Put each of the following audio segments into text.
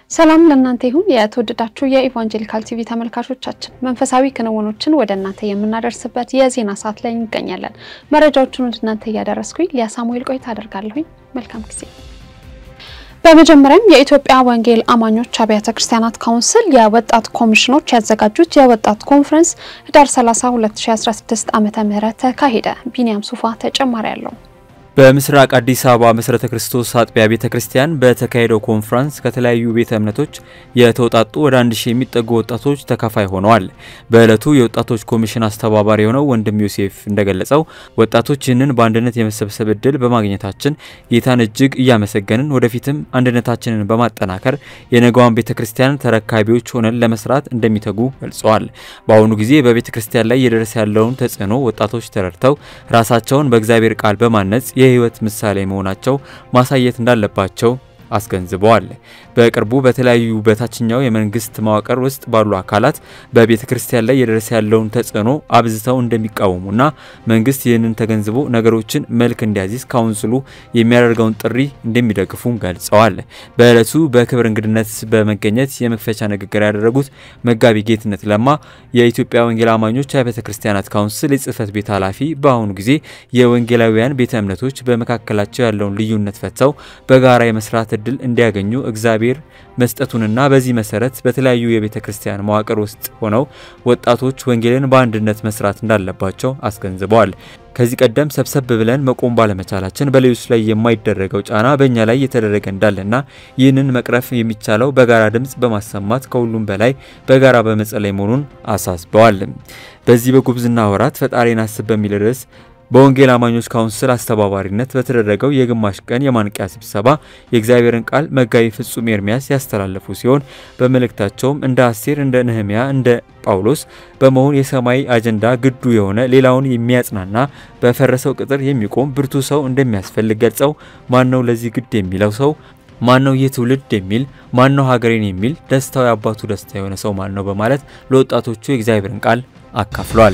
ሰላም ለእናንተ ይሁን። የተወደዳችሁ የኢቫንጀሊካል ቲቪ ተመልካቾቻችን መንፈሳዊ ክንውኖችን ወደ እናንተ የምናደርስበት የዜና ሰዓት ላይ እንገኛለን። መረጃዎቹን ወደ እናንተ እያደረስኩኝ ሊያ ሳሙኤል ቆይታ አደርጋለሁኝ። መልካም ጊዜ። በመጀመሪያም የኢትዮጵያ ወንጌል አማኞች አብያተ ክርስቲያናት ካውንስል የወጣት ኮሚሽኖች ያዘጋጁት የወጣት ኮንፈረንስ ህዳር 30 2016 ዓመተ ምህረት ተካሄደ። ቢኒያም ሱፋ ተጨማሪ አለው። በምስራቅ አዲስ አበባ መሰረተ ክርስቶስ አጥቢያ ቤተ ክርስቲያን በተካሄደው ኮንፈረንስ ከተለያዩ ቤተ እምነቶች የተውጣጡ ወደ አንድ ሺህ የሚጠጉ ወጣቶች ተካፋይ ሆነዋል። በዕለቱ የወጣቶች ኮሚሽን አስተባባሪ የሆነው ወንድም ዮሴፍ እንደገለጸው ወጣቶች ይህንን በአንድነት የመሰብሰብ እድል በማግኘታችን ጌታን እጅግ እያመሰገንን ወደፊትም አንድነታችንን በማጠናከር የነገዋን ቤተ ክርስቲያን ተረካቢዎች ሆነን ለመስራት እንደሚተጉ ገልጸዋል። በአሁኑ ጊዜ በቤተ ክርስቲያን ላይ እየደረሰ ያለውን ተጽዕኖ ወጣቶች ተረድተው ራሳቸውን በእግዚአብሔር ቃል በማነጽ የህይወት ምሳሌ መሆናቸው ማሳየት እንዳለባቸው አስገንዝበዋል። በቅርቡ በተለያዩ በታችኛው የመንግስት መዋቅር ውስጥ ባሉ አካላት በቤተ ክርስቲያን ላይ የደረሰ ያለውን ተጽዕኖ አብዝተው እንደሚቃወሙና መንግስት ይህንን ተገንዝቦ ነገሮችን መልክ እንዲያዚዝ ካውንስሉ የሚያደርገውን ጥሪ እንደሚደግፉም ገልጸዋል። በዕለቱ በክብር እንግድነት በመገኘት የመክፈቻ ንግግር ያደረጉት መጋቢ ጌትነት ለማ የኢትዮጵያ ወንጌል አማኞች አብያተ ክርስቲያናት ካውንስል የጽህፈት ቤት ኃላፊ በአሁኑ ጊዜ የወንጌላውያን ቤተ እምነቶች በመካከላቸው ያለውን ልዩነት ፈተው በጋራ የመስራት እድል እንዲያገኙ እግዚአብሔር መስጠቱንና በዚህ መሰረት በተለያዩ የቤተ ክርስቲያን መዋቅር ውስጥ ሆነው ወጣቶች ወንጌልን በአንድነት መስራት እንዳለባቸው አስገንዝበዋል። ከዚህ ቀደም ሰብሰብ ብለን መቆም ባለመቻላችን በሌሎች ላይ የማይደረገው ጫና በእኛ ላይ እየተደረገ እንዳለና ይህንን መቅረፍ የሚቻለው በጋራ ድምፅ በማሰማት ከሁሉም በላይ በጋራ በመጸለይ መሆኑን አሳስበዋል። በዚህ በጉብዝና ወራት ፈጣሪን አስብ በሚል ርዕስ በወንጌል አማኞች ካውንስል አስተባባሪነት በተደረገው የግማሽ ቀን የማንቂያ ስብሰባ የእግዚአብሔርን ቃል መጋቢ ፍጹም ኤርሚያስ ያስተላለፉ ሲሆን በመልእክታቸውም እንደ አስቴር፣ እንደ ነህሚያ፣ እንደ ጳውሎስ በመሆን የሰማይ አጀንዳ ግዱ የሆነ ሌላውን የሚያጽናና በፈረሰው ቅጥር የሚቆም ብርቱ ሰው እንደሚያስፈልግ ገልጸው ማነው ለዚህ ግድ የሚለው ሰው ማነው ይህ ትውልድ የሚል ማነው ሀገሬን የሚል ደስታው የአባቱ ደስታ የሆነ ሰው ማን ነው በማለት ለወጣቶቹ የእግዚአብሔርን ቃል አካፍሏል።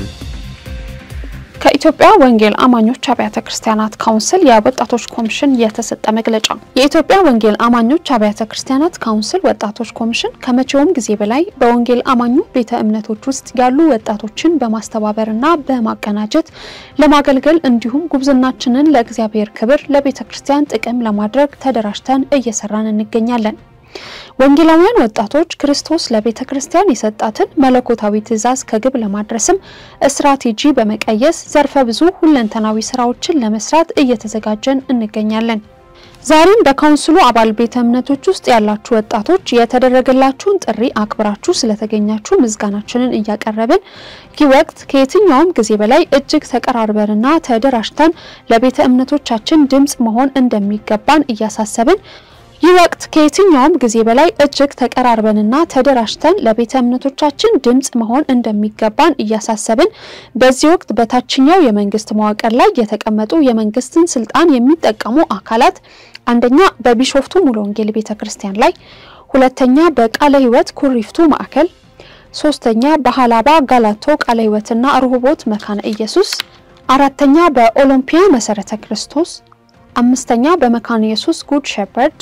ከኢትዮጵያ ወንጌል አማኞች አብያተ ክርስቲያናት ካውንስል የወጣቶች ኮሚሽን የተሰጠ መግለጫ። የኢትዮጵያ ወንጌል አማኞች አብያተ ክርስቲያናት ካውንስል ወጣቶች ኮሚሽን ከመቼውም ጊዜ በላይ በወንጌል አማኙ ቤተ እምነቶች ውስጥ ያሉ ወጣቶችን በማስተባበርና በማቀናጀት ለማገልገል እንዲሁም ጉብዝናችንን ለእግዚአብሔር ክብር፣ ለቤተ ክርስቲያን ጥቅም ለማድረግ ተደራጅተን እየሰራን እንገኛለን። ወንጌላውያን ወጣቶች ክርስቶስ ለቤተ ክርስቲያን የሰጣትን መለኮታዊ ትእዛዝ ከግብ ለማድረስም ስትራቴጂ በመቀየስ ዘርፈ ብዙ ሁለንተናዊ ስራዎችን ለመስራት እየተዘጋጀን እንገኛለን። ዛሬም በካውንስሉ አባል ቤተ እምነቶች ውስጥ ያላችሁ ወጣቶች የተደረገላችሁን ጥሪ አክብራችሁ ስለተገኛችሁ ምስጋናችንን እያቀረብን ይህ ወቅት ከየትኛውም ጊዜ በላይ እጅግ ተቀራርበንና ተደራጅተን ለቤተ እምነቶቻችን ድምጽ መሆን እንደሚገባን እያሳሰብን ይህ ወቅት ከየትኛውም ጊዜ በላይ እጅግ ተቀራርበንና ተደራጅተን ለቤተ እምነቶቻችን ድምጽ መሆን እንደሚገባን እያሳሰብን በዚህ ወቅት በታችኛው የመንግስት መዋቅር ላይ የተቀመጡ የመንግስትን ስልጣን የሚጠቀሙ አካላት አንደኛ በቢሾፍቱ ሙሉ ወንጌል ቤተ ክርስቲያን ላይ፣ ሁለተኛ በቃለ ሕይወት ኩሪፍቱ ማዕከል፣ ሶስተኛ በሀላባ ጋላቶ ቃለ ሕይወትና ርሁቦት መካነ ኢየሱስ፣ አራተኛ በኦሎምፒያ መሰረተ ክርስቶስ፣ አምስተኛ በመካነ ኢየሱስ ጉድ ሸፐርድ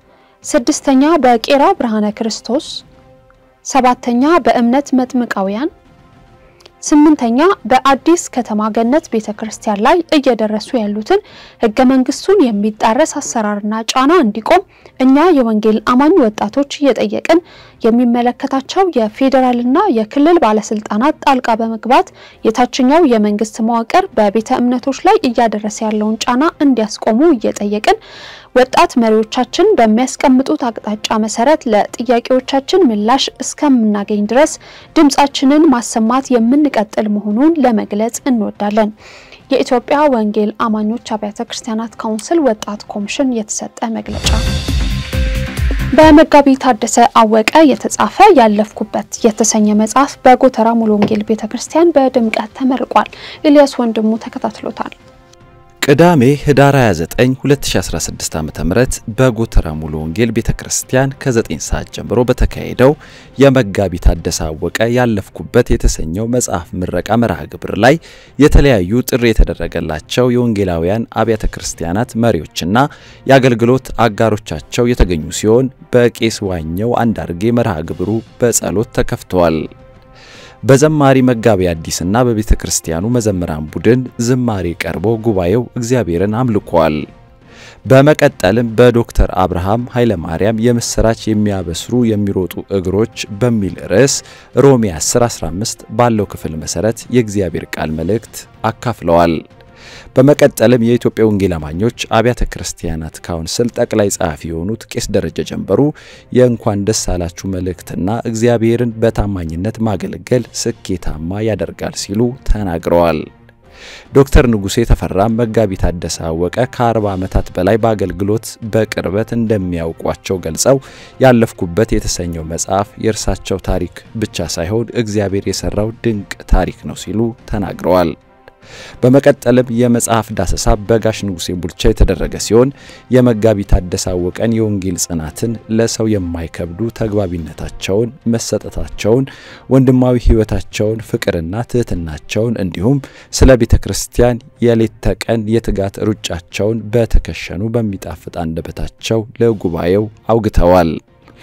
ስድስተኛ በቄራ ብርሃነ ክርስቶስ፣ ሰባተኛ በእምነት መጥምቃውያን፣ ስምንተኛ በአዲስ ከተማ ገነት ቤተ ክርስቲያን ላይ እየደረሱ ያሉትን ህገ መንግስቱን የሚጣረስ አሰራርና ጫና እንዲቆም እኛ የወንጌል አማኝ ወጣቶች እየጠየቅን የሚመለከታቸው የፌዴራልና የክልል ባለስልጣናት ጣልቃ በመግባት የታችኛው የመንግስት መዋቅር በቤተ እምነቶች ላይ እያደረሰ ያለውን ጫና እንዲያስቆሙ እየጠየቅን ወጣት መሪዎቻችን በሚያስቀምጡት አቅጣጫ መሰረት ለጥያቄዎቻችን ምላሽ እስከምናገኝ ድረስ ድምጻችንን ማሰማት የምንቀጥል መሆኑን ለመግለጽ እንወዳለን። የኢትዮጵያ ወንጌል አማኞች አብያተ ክርስቲያናት ካውንስል ወጣት ኮሚሽን የተሰጠ መግለጫ። በመጋቢ ታደሰ አወቀ የተጻፈ ያለፍኩበት የተሰኘ መጽሐፍ በጎተራ ሙሉ ወንጌል ቤተ ክርስቲያን በድምቀት ተመርቋል። ኤልያስ ወንድሙ ተከታትሎታል። ቅዳሜ ህዳር 29 2016 ዓ.ም በጎተራ ሙሉ ወንጌል ቤተክርስቲያን ከ9 ሰዓት ጀምሮ በተካሄደው የመጋቢ ታደሰ አወቀ ያለፍኩበት የተሰኘው መጽሐፍ ምረቃ መርሃ ግብር ላይ የተለያዩ ጥሪ የተደረገላቸው የወንጌላውያን አብያተ ክርስቲያናት መሪዎችና የአገልግሎት አጋሮቻቸው የተገኙ ሲሆን በቄስ ዋኘው አንዳርጌ መርሃ ግብሩ በጸሎት ተከፍተዋል። በዘማሪ መጋቢ አዲስና በቤተ ክርስቲያኑ መዘምራን ቡድን ዝማሬ ቀርቦ ጉባኤው እግዚአብሔርን አምልኳል። በመቀጠልም በዶክተር አብርሃም ኃይለማርያም የምስራች የሚያበስሩ የሚሮጡ እግሮች በሚል ርዕስ ሮሜ 10:15 ባለው ክፍል መሰረት የእግዚአብሔር ቃል መልእክት አካፍለዋል። በመቀጠልም የኢትዮጵያ ወንጌል አማኞች አብያተ ክርስቲያናት ካውንስል ጠቅላይ ጸሐፊ የሆኑት ቄስ ደረጀ ጀንበሩ የእንኳን ደስ አላችሁ መልእክትና እግዚአብሔርን በታማኝነት ማገልገል ስኬታማ ያደርጋል ሲሉ ተናግረዋል። ዶክተር ንጉሴ ተፈራም መጋቢ ታደሰ አወቀ ከ40 ዓመታት በላይ በአገልግሎት በቅርበት እንደሚያውቋቸው ገልጸው ያለፍኩበት የተሰኘው መጽሐፍ የእርሳቸው ታሪክ ብቻ ሳይሆን እግዚአብሔር የሰራው ድንቅ ታሪክ ነው ሲሉ ተናግረዋል። በመቀጠልም የመጽሐፍ ዳሰሳ በጋሽ ንጉሴ ቡልቻ የተደረገ ሲሆን የመጋቢ ታደሰ አወቀን የወንጌል ጽናትን፣ ለሰው የማይከብዱ ተግባቢነታቸውን፣ መሰጠታቸውን፣ ወንድማዊ ሕይወታቸውን፣ ፍቅርና ትህትናቸውን እንዲሁም ስለ ቤተ ክርስቲያን የሌት ተቀን የትጋት ሩጫቸውን በተከሸኑ በሚጣፍጥ አንደበታቸው ለጉባኤው አውግተዋል።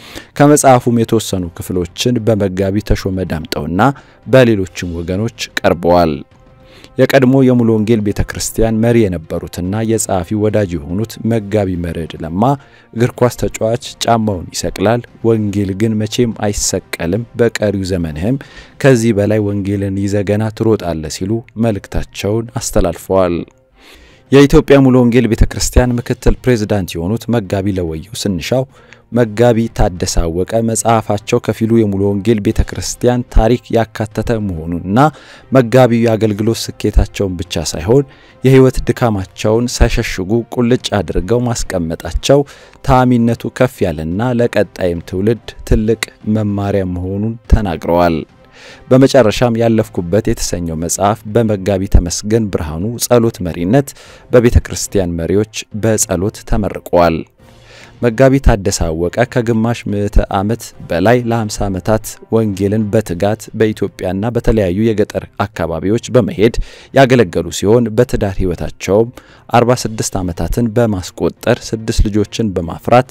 ከመጽሐፉም የተወሰኑ ክፍሎችን በመጋቢ ተሾመ ዳምጠውና በሌሎችም ወገኖች ቀርበዋል። የቀድሞ የሙሉ ወንጌል ቤተ ክርስቲያን መሪ የነበሩትና የጸሐፊ ወዳጅ የሆኑት መጋቢ መርዕድ ለማ እግር ኳስ ተጫዋች ጫማውን ይሰቅላል፣ ወንጌል ግን መቼም አይሰቀልም፣ በቀሪው ዘመንህም ከዚህ በላይ ወንጌልን ይዘህ ገና ትሮጣለህ ሲሉ መልእክታቸውን አስተላልፈዋል። የኢትዮጵያ ሙሉ ወንጌል ቤተ ክርስቲያን ምክትል ፕሬዝዳንት የሆኑት መጋቢ ለወየው ስንሻው መጋቢ ታደሰ አወቀ መጽሐፋቸው ከፊሉ የሙሉ ወንጌል ቤተ ክርስቲያን ታሪክ ያካተተ መሆኑንና መጋቢው የአገልግሎት ስኬታቸውን ብቻ ሳይሆን የሕይወት ድካማቸውን ሳይሸሽጉ ቁልጭ አድርገው ማስቀመጣቸው ተአሚነቱ ከፍ ያለና ለቀጣይም ትውልድ ትልቅ መማሪያ መሆኑን ተናግረዋል። በመጨረሻም ያለፍኩበት የተሰኘው መጽሐፍ በመጋቢ ተመስገን ብርሃኑ ጸሎት መሪነት በቤተ ክርስቲያን መሪዎች በጸሎት ተመርቋል። መጋቢ ታደሰ አወቀ ከግማሽ ምዕተ ዓመት በላይ ለ50 ዓመታት ወንጌልን በትጋት በኢትዮጵያና በተለያዩ የገጠር አካባቢዎች በመሄድ ያገለገሉ ሲሆን በትዳር ሕይወታቸውም 46 ዓመታትን በማስቆጠር ስድስት ልጆችን በማፍራት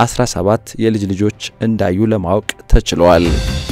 17 የልጅ ልጆች እንዳዩ ለማወቅ ተችሏል።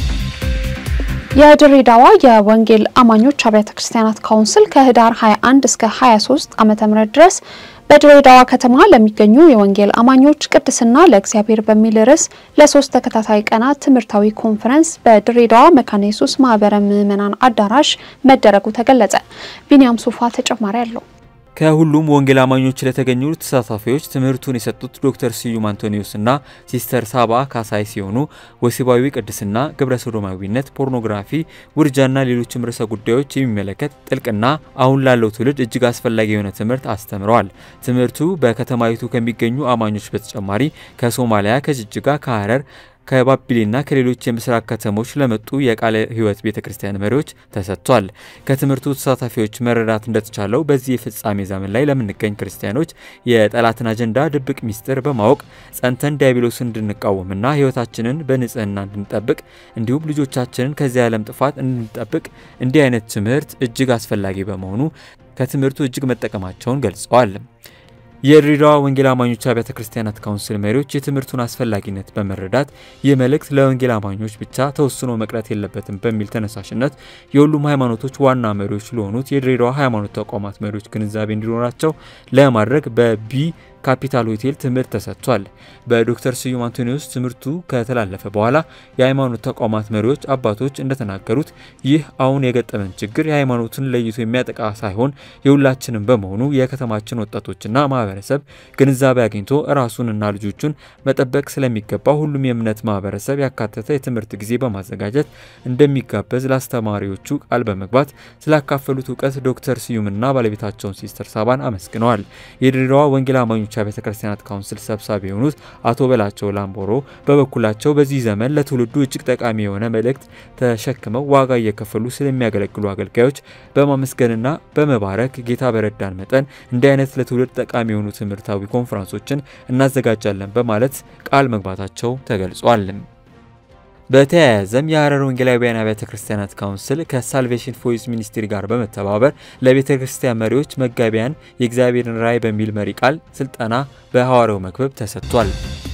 የድሬዳዋ የወንጌል አማኞች አብያተ ክርስቲያናት ካውንስል ከህዳር 21 እስከ 23 ዓመተ ምህረት ድረስ በድሬዳዋ ከተማ ለሚገኙ የወንጌል አማኞች ቅድስና ለእግዚአብሔር በሚል ርዕስ ለሶስት ተከታታይ ቀናት ትምህርታዊ ኮንፈረንስ በድሬዳዋ መካነ ኢየሱስ ማህበረ ምዕመናን አዳራሽ መደረጉ ተገለጸ። ቢኒያም ሱፋ ተጨማሪ አለው። ከሁሉም ወንጌል አማኞች ለተገኙ ተሳታፊዎች ትምህርቱን የሰጡት ዶክተር ስዩም አንቶኒዮስ እና ሲስተር ሳባ ካሳይ ሲሆኑ ወሲባዊ ቅድስና፣ ግብረ ሶዶማዊነት፣ ፖርኖግራፊ፣ ውርጃና ሌሎችም ርዕሰ ጉዳዮች የሚመለከት ጥልቅና አሁን ላለው ትውልድ እጅግ አስፈላጊ የሆነ ትምህርት አስተምረዋል። ትምህርቱ በከተማይቱ ከሚገኙ አማኞች በተጨማሪ ከሶማሊያ፣ ከጅጅጋ፣ ከሀረር ከባቢሌና ከሌሎች የምስራቅ ከተሞች ለመጡ የቃለ ሕይወት ቤተ ክርስቲያን መሪዎች ተሰጥቷል። ከትምህርቱ ተሳታፊዎች መረዳት እንደተቻለው በዚህ የፍጻሜ ዘመን ላይ ለምንገኝ ክርስቲያኖች የጠላትን አጀንዳ ድብቅ ሚስጥር በማወቅ ጸንተን ዲያብሎስን እንድንቃወምና ሕይወታችንን በንጽህና እንድንጠብቅ እንዲሁም ልጆቻችንን ከዚህ ዓለም ጥፋት እንድንጠብቅ እንዲህ አይነት ትምህርት እጅግ አስፈላጊ በመሆኑ ከትምህርቱ እጅግ መጠቀማቸውን ገልጸዋል። የድሬዳዋ ወንጌል አማኞች አብያተ ክርስቲያናት ካውንስል መሪዎች የትምህርቱን አስፈላጊነት በመረዳት ይህ መልእክት ለወንጌል አማኞች ብቻ ተወስኖ መቅረት የለበትም በሚል ተነሳሽነት የሁሉም ሃይማኖቶች ዋና መሪዎች ለሆኑት የድሬዳዋ ሃይማኖት ተቋማት መሪዎች ግንዛቤ እንዲኖራቸው ለማድረግ በቢ ካፒታል ሆቴል ትምህርት ተሰጥቷል። በዶክተር ስዩም አንቶኒዮስ ትምህርቱ ከተላለፈ በኋላ የሃይማኖት ተቋማት መሪዎች አባቶች እንደተናገሩት ይህ አሁን የገጠመን ችግር የሃይማኖትን ለይቶ የሚያጠቃ ሳይሆን የሁላችንም በመሆኑ የከተማችን ወጣቶችና ማህበረሰብ ግንዛቤ አግኝቶ ራሱንና ልጆቹን መጠበቅ ስለሚገባ ሁሉም የእምነት ማህበረሰብ ያካተተ የትምህርት ጊዜ በማዘጋጀት እንደሚጋበዝ ለአስተማሪዎቹ ቃል በመግባት ስላካፈሉት እውቀት ዶክተር ስዩምና ባለቤታቸውን ሲስተር ሳባን አመስግነዋል። የድሬዳዋ ወንጌል አማኞች አማኞች አብያተ ክርስቲያናት ካውንስል ሰብሳቢ የሆኑት አቶ በላቸው ላምቦሮ በበኩላቸው በዚህ ዘመን ለትውልዱ እጅግ ጠቃሚ የሆነ መልእክት ተሸክመው ዋጋ እየከፈሉ ስለሚያገለግሉ አገልጋዮች በማመስገንና በመባረክ ጌታ በረዳን መጠን እንዲህ አይነት ለትውልድ ጠቃሚ የሆኑ ትምህርታዊ ኮንፈረንሶችን እናዘጋጃለን በማለት ቃል መግባታቸው ተገልጿል። በተያያዘም የሀረር ወንጌላውያን አብያተ ክርስቲያናት ካውንስል ከሳልቬሽን ቮይስ ሚኒስትሪ ጋር በመተባበር ለቤተ ክርስቲያን መሪዎች መጋቢያን የእግዚአብሔርን ራእይ በሚል መሪ ቃል ስልጠና በሐዋርያው መክበብ ተሰጥቷል።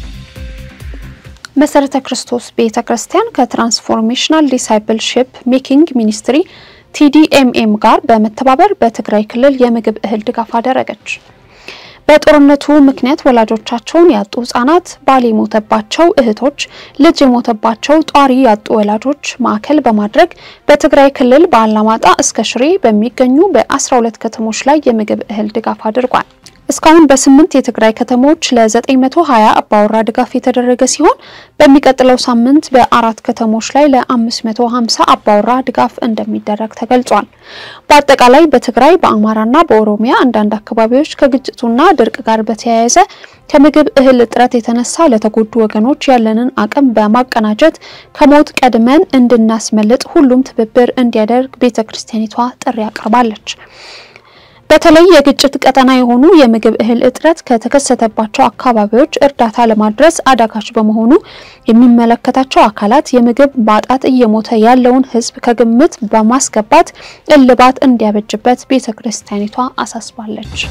መሰረተ ክርስቶስ ቤተ ክርስቲያን ከትራንስፎርሜሽናል ዲሳይፕልሺፕ ሜኪንግ ሚኒስትሪ ቲዲኤምኤም ጋር በመተባበር በትግራይ ክልል የምግብ እህል ድጋፍ አደረገች። በጦርነቱ ምክንያት ወላጆቻቸውን ያጡ ህጻናት፣ ባል የሞተባቸው እህቶች፣ ልጅ የሞተባቸው ጧሪ ያጡ ወላጆች ማዕከል በማድረግ በትግራይ ክልል በአላማጣ እስከ ሽሬ በሚገኙ በ12 ከተሞች ላይ የምግብ እህል ድጋፍ አድርጓል። እስካሁን በስምንት የትግራይ ከተሞች ለ920 አባወራ ድጋፍ የተደረገ ሲሆን በሚቀጥለው ሳምንት በአራት ከተሞች ላይ ለ550 አባወራ ድጋፍ እንደሚደረግ ተገልጿል። በአጠቃላይ በትግራይ በአማራና በኦሮሚያ አንዳንድ አካባቢዎች ከግጭቱና ድርቅ ጋር በተያያዘ ከምግብ እህል እጥረት የተነሳ ለተጎዱ ወገኖች ያለንን አቅም በማቀናጀት ከሞት ቀድመን እንድናስመልጥ ሁሉም ትብብር እንዲያደርግ ቤተ ክርስቲያኒቷ ጥሪ አቅርባለች። በተለይ የግጭት ቀጠና የሆኑ የምግብ እህል እጥረት ከተከሰተባቸው አካባቢዎች እርዳታ ለማድረስ አዳጋች በመሆኑ የሚመለከታቸው አካላት የምግብ ማጣት እየሞተ ያለውን ሕዝብ ከግምት በማስገባት እልባት እንዲያበጅበት ቤተ ክርስቲያኒቷ አሳስባለች።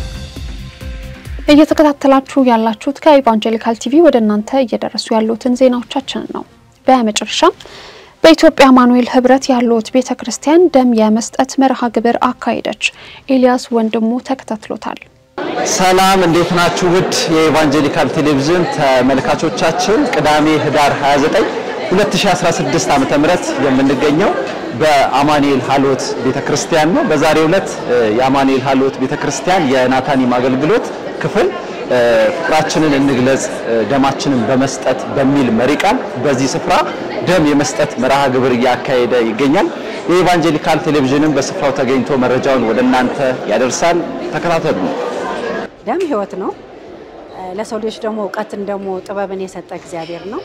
እየተከታተላችሁ ያላችሁት ከኢቫንጀሊካል ቲቪ ወደ እናንተ እየደረሱ ያሉትን ዜናዎቻችንን ነው። በመጨረሻም በኢትዮጵያ አማኑኤል ህብረት ያሉት ቤተ ክርስቲያን ደም የመስጠት መርሃ ግብር አካሄደች። ኤልያስ ወንድሙ ተከታትሎታል። ሰላም እንዴት ናችሁ? ውድ የኢቫንጀሊካል ቴሌቪዥን ተመልካቾቻችን ቅዳሜ ህዳር 29 2016 ዓመተ ምህረት የምንገኘው በአማኑኤል ሀልዎት ቤተክርስቲያን ነው። በዛሬው ዕለት የአማኑኤል ሀልዎት ቤተክርስቲያን የናታኒም አገልግሎት ክፍል ፍቅራችንን እንግለጽ ደማችንን በመስጠት በሚል መሪ ቃል በዚህ ስፍራ ደም የመስጠት መርሃ ግብር እያካሄደ ይገኛል። የኢቫንጀሊካል ቴሌቪዥንም በስፍራው ተገኝቶ መረጃውን ወደ እናንተ ያደርሳል። ተከታተሉ። ደም ህይወት ነው። ለሰው ልጆች ደግሞ እውቀትን ደግሞ ጥበብን የሰጠ እግዚአብሔር ነው።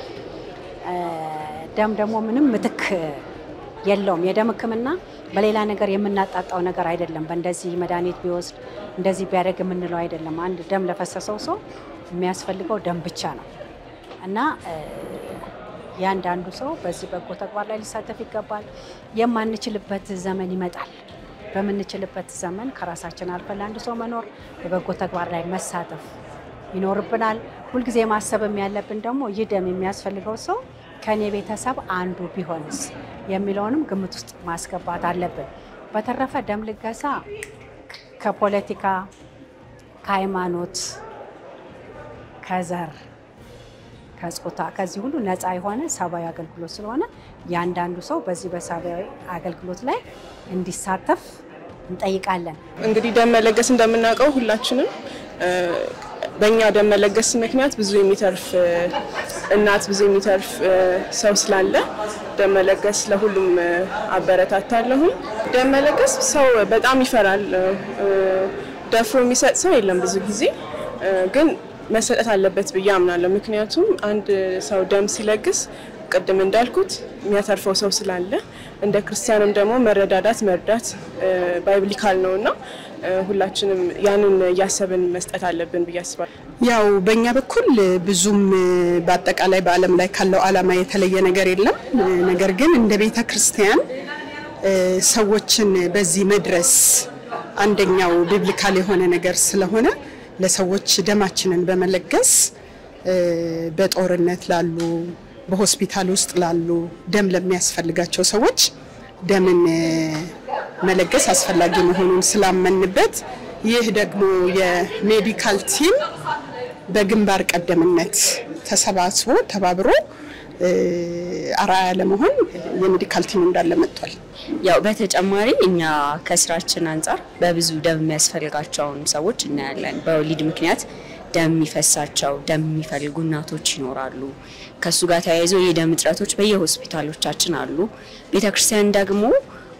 ደም ደግሞ ምንም ምትክ የለውም። የደም ሕክምና በሌላ ነገር የምናጣጣው ነገር አይደለም። በእንደዚህ መድኃኒት ቢወስድ እንደዚህ ቢያደርግ የምንለው አይደለም። አንድ ደም ለፈሰሰው ሰው የሚያስፈልገው ደም ብቻ ነው እና ያንዳንዱ ሰው በዚህ በጎ ተግባር ላይ ሊሳተፍ ይገባል። የማንችልበት ዘመን ይመጣል። በምንችልበት ዘመን ከራሳችን አልፈን ለአንድ ሰው መኖር፣ በበጎ ተግባር ላይ መሳተፍ ይኖርብናል። ሁልጊዜ ማሰብም ያለብን ደግሞ ይህ ደም የሚያስፈልገው ሰው ከኔ ቤተሰብ አንዱ ቢሆንስ የሚለውንም ግምት ውስጥ ማስገባት አለብን። በተረፈ ደም ልገሳ ከፖለቲካ፣ ከሃይማኖት፣ ከዘር፣ ከጾታ ከዚህ ሁሉ ነፃ የሆነ ሰብአዊ አገልግሎት ስለሆነ ያንዳንዱ ሰው በዚህ በሰብአዊ አገልግሎት ላይ እንዲሳተፍ እንጠይቃለን። እንግዲህ ደም መለገስ እንደምናውቀው ሁላችንም በእኛ ደም መለገስ ምክንያት ብዙ የሚተርፍ እናት ብዙ የሚተርፍ ሰው ስላለ ደም መለገስ ለሁሉም አበረታታለሁም። ደም መለገስ ሰው በጣም ይፈራል። ደፍሮ የሚሰጥ ሰው የለም ብዙ ጊዜ ግን መሰጠት አለበት ብዬ አምናለሁ። ምክንያቱም አንድ ሰው ደም ሲለግስ ቅድም እንዳልኩት የሚያተርፈው ሰው ስላለ እንደ ክርስቲያንም ደግሞ መረዳዳት መርዳት ባይብሊካል ነው እና ሁላችንም ያንን እያሰብን መስጠት አለብን ብዬ አስባለሁ። ያው በእኛ በኩል ብዙም በአጠቃላይ በዓለም ላይ ካለው ዓላማ የተለየ ነገር የለም። ነገር ግን እንደ ቤተ ክርስቲያን ሰዎችን በዚህ መድረስ አንደኛው ቢብሊካል የሆነ ነገር ስለሆነ ለሰዎች ደማችንን በመለገስ በጦርነት ላሉ፣ በሆስፒታል ውስጥ ላሉ ደም ለሚያስፈልጋቸው ሰዎች ደምን መለገስ አስፈላጊ መሆኑን ስላመንበት ይህ ደግሞ የሜዲካል ቲም በግንባር ቀደምነት ተሰባስቦ ተባብሮ አርአያ ለመሆን የሜዲካል ቲም እንዳለ መጥቷል። ያው በተጨማሪ እኛ ከስራችን አንጻር በብዙ ደም የሚያስፈልጋቸውን ሰዎች እናያለን። በወሊድ ምክንያት ደም የሚፈሳቸው ደም የሚፈልጉ እናቶች ይኖራሉ። ከእሱ ጋር ተያይዞ የደም እጥረቶች በየሆስፒታሎቻችን አሉ። ቤተክርስቲያን ደግሞ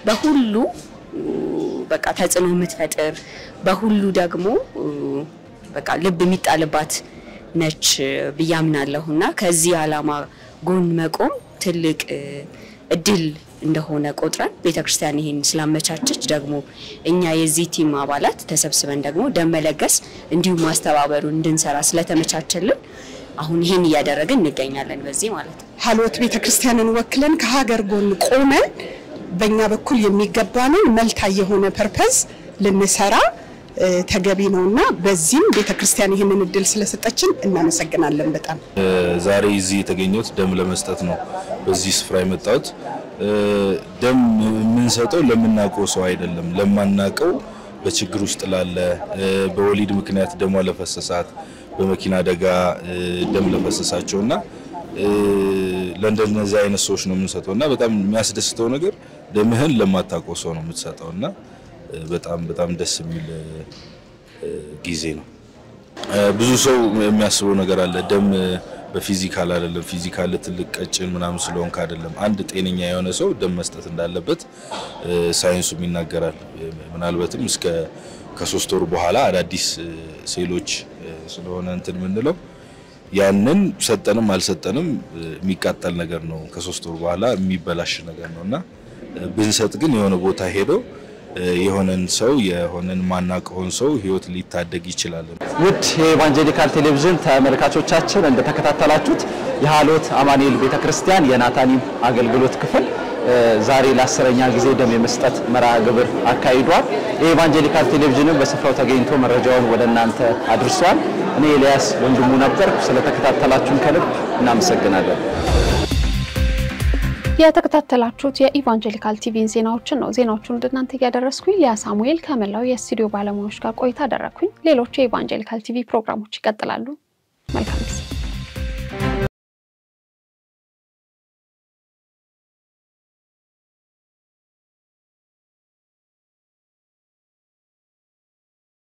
በሁሉ በቃ ተጽዕኖ የምትፈጥር በሁሉ ደግሞ በቃ ልብ የሚጣልባት ነች ብዬ አምናለሁ እና ከዚህ ዓላማ ጎን መቆም ትልቅ እድል እንደሆነ ቆጥረን ቤተክርስቲያን ይሄን ስላመቻቸች ደግሞ እኛ የዚህ ቲም አባላት ተሰብስበን ደግሞ ደም መለገስ እንዲሁም ማስተባበሩን እንድንሰራ ስለተመቻቸልን አሁን ይህን እያደረግን እንገኛለን። በዚህ ማለት ነው ሀልወት ቤተክርስቲያንን ወክለን ከሀገር ጎን ቆመን በእኛ በኩል የሚገባንን መልታ የሆነ ፐርፐዝ ልንሰራ ተገቢ ነው እና በዚህም ቤተክርስቲያን ይህንን እድል ስለሰጠችን እናመሰግናለን። በጣም ዛሬ እዚህ የተገኘሁት ደም ለመስጠት ነው። በዚህ ስፍራ የመጣሁት ደም የምንሰጠው ለምናውቀው ሰው አይደለም፣ ለማናውቀው በችግር ውስጥ ላለ በወሊድ ምክንያት ደሟ ለፈሰሳት በመኪና አደጋ ደም ለፈሰሳቸው እና ለእንደነዚህ አይነት ሰዎች ነው የምንሰጠው እና በጣም የሚያስደስተው ነገር ደምህን ለማታውቀው ሰው ነው የምትሰጠው እና በጣም በጣም ደስ የሚል ጊዜ ነው። ብዙ ሰው የሚያስበው ነገር አለ። ደም በፊዚካል አይደለም፣ ፊዚካል ትልቅ ቀጭን ምናምን ስለሆንክ አይደለም። አንድ ጤነኛ የሆነ ሰው ደም መስጠት እንዳለበት ሳይንሱም ይናገራል። ምናልባትም እስከ ከሶስት ወር በኋላ አዳዲስ ሴሎች ስለሆነ እንትን የምንለው ያንን ሰጠንም አልሰጠንም የሚቃጠል ነገር ነው። ከሶስት ወር በኋላ የሚበላሽ ነገር ነው እና ብንሰጥ ግን የሆነ ቦታ ሄዶ የሆነን ሰው የሆነን ማናቀውን ሰው ህይወት ሊታደግ ይችላል። ውድ የኢቫንጀሊካል ቴሌቪዥን ተመልካቾቻችን እንደተከታተላችሁት የሀልወት አማኑኤል ቤተክርስቲያን የናታኒም አገልግሎት ክፍል ዛሬ ለአስረኛ ጊዜ ደም የመስጠት መርሃ ግብር አካሂዷል። የኢቫንጀሊካል ቴሌቪዥንም በስፍራው ተገኝቶ መረጃውን ወደ እናንተ አድርሷል። እኔ ኤልያስ ወንድሙ ነበር። ስለተከታተላችሁን ከልብ እናመሰግናለን። የተከታተላችሁት የኢቫንጀሊካል ቲቪን ዜናዎችን ነው። ዜናዎቹን ወደ እናንተ እያደረስኩኝ ሊያ ሳሙኤል ከመላው የስቱዲዮ ባለሙያዎች ጋር ቆይታ አደረግኩኝ። ሌሎች የኢቫንጀሊካል ቲቪ ፕሮግራሞች ይቀጥላሉ። መልካም ጊዜ